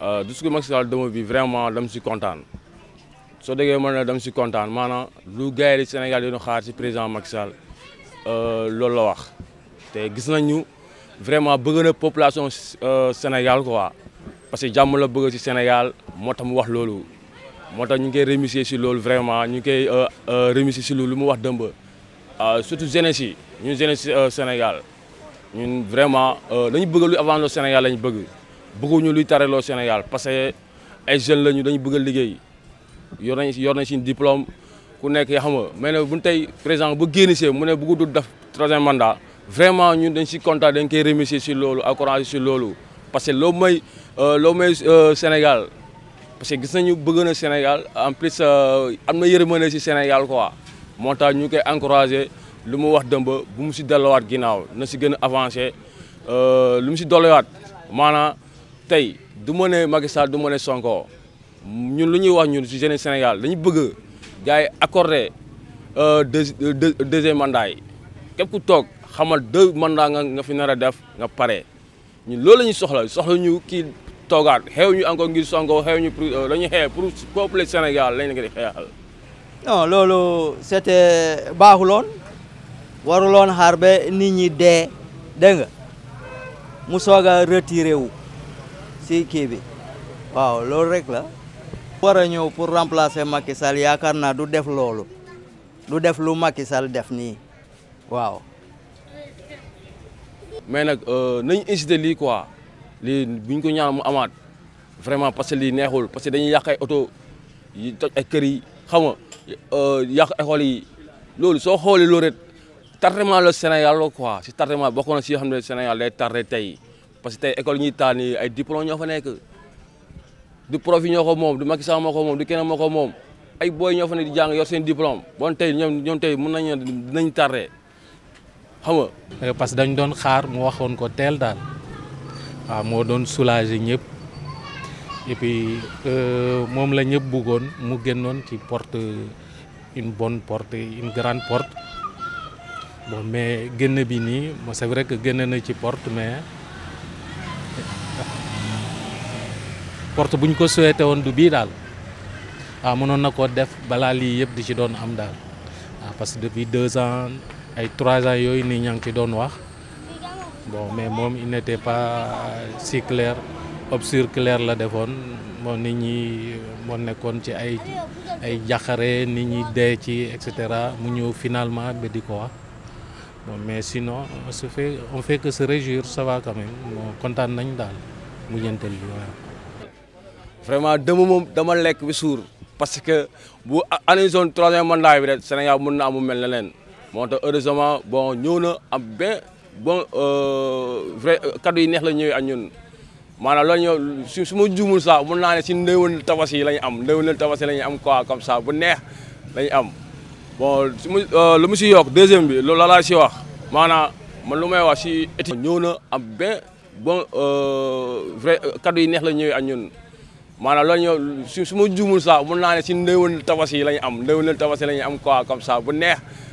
discours Macky Sall dama bi vraiment dama si kontaan soo déggee man ne dama si kontaan maanaam lu gars yi Sénégal yi doon xaar si président Macky Sall loolu la wax te gis nañu vraiment bëgg na population Sénégal quoi parce que jàmm la bëgg si Sénégal moo tax mu wax loolu moo tax ñu ngi koy remercier si loolu vraiment ñu ngi koy remercier si loolu lu mu wax dëmb surtout jeunesse yi ñun jeunesse Sénégal ñun vraiment dañu bëgg lu avant le Sénégal lañu bëgg bëgguñu luy tareloo Sénégal parce que ay jeunes lañu dañu bëgg a liggéey yor nañ yor nañ suñu diplôme ku nekk yaa xam nga mais nag bu tey président bu génn see mu ne bëggu du def troisième mandat vraiment ñun dañ si kontaan dañ koy remercier si loolu encouragé si loolu parce que loo may loo may Sénégal parce que gis nañu bëgg na Sénégal en plus am na yërmande si Sénégal quoi moo tax ñu koy encouragé lu mu wax dëmb bu mu si delluwaat ginnaaw na si gën a avancé lu mu si dolliwaat maanaam tey du ma ne Macky Sall du ma ne Sonko ñun lu ñuy wax ñun si jeune Sénégal dañu bëgg gars yi accordé deux deuxième mandat yi képp ku toog xamal deux mandat nga nga fi nar a def nga pare ñun loolu la ñuy soxla soxla ñu kii toogaat xew ñu encore ngir Sonko xew ñu pour dañuy xeex pour peuple Sénégal lañ nga di xeexal. non loolu c'était baaxuloon waruloon xaar ba nit ñi dee dégg nga mu soog a retiré wu si kii bi waaw loolu rek la. war a ñëw pour remplacer Macky Sall yaakaar naa du def loolu du def lu Macky Sall def nii waaw. mais nag nañu incité lii quoi lii bu ñu ko ñaan mu amaat vraiment parce que lii neexul parce que dañuy yàq ay oto yi toj ay kër yi xam nga yàq école yi loolu soo xoolee loolu rek tardement la Sénégal la quoi si tardement bokk na si yoo xam ne Sénégal day tardé tey parce que tey école yi ñuy taal nii ay diplôme ñoo fa nekk. du prof yi ñoo ko moom du Macky Sall moo ko moom du keneen moo ko moom ay booy ñoo fa ne di jàng yor seen diplôme bon tey ñoom ñoom tey mën nañu dinañ tardé xam nga. parce que dañ doon xaar mu waxoon ko teel daal waaw moo doon soulager ñëpp et puis moom la ñëpp bëggoon mu génnoon ci porte une bonne porte une grande porte bon mais génn bi nii c'est vrai que génn na ci porte mais. porte bu ñu ko souhaité woon du bii daal waaw mënoon na koo def balaa lii yëpp di ci doon am daal waaw parce que depuis deux ans ay trois ans yooyu nii ñaa ngi ci doon wax bon mais moom il n'était pas si clair obscur clair la defoon moo nit ñi moo nekkoon ci ay ay jaxare nit ñi dee ci et cetera mu ñëw finalement ba di ko wax bon mais sinon on se fait on fait que se réjouir ça va quand même bon kontaan nañ daal mu ñeentel bi waaw vraiment dama moom dama lekk bi suur parce que bu année zone troisième mandat bi rek Sénégal mën na amu mel ne leen moo tax heureusement bon ñëw na am bien bon vrai kaddu yi neex la ñëwee ak ñun maanaam loolu ñëw su su ma juumul sax mën naa ne si ndéwén tabaski yi la ñu am ndéwén tabaski la ñu am quoi comme ça bu neex la ñu am bon su ma lu mu si yokk deuxième bi loolu la laa si wax maanaam man lu may wax si étude ñëw na am bien bon vrai kaddu yi neex la ñëwee ak ñun maanaam loolu ñëw su su ma juumul sax mën naa ne si ndéwén tabaski yi la ñu am ndéwén tabaski la ñu am quoi comme ça bu neex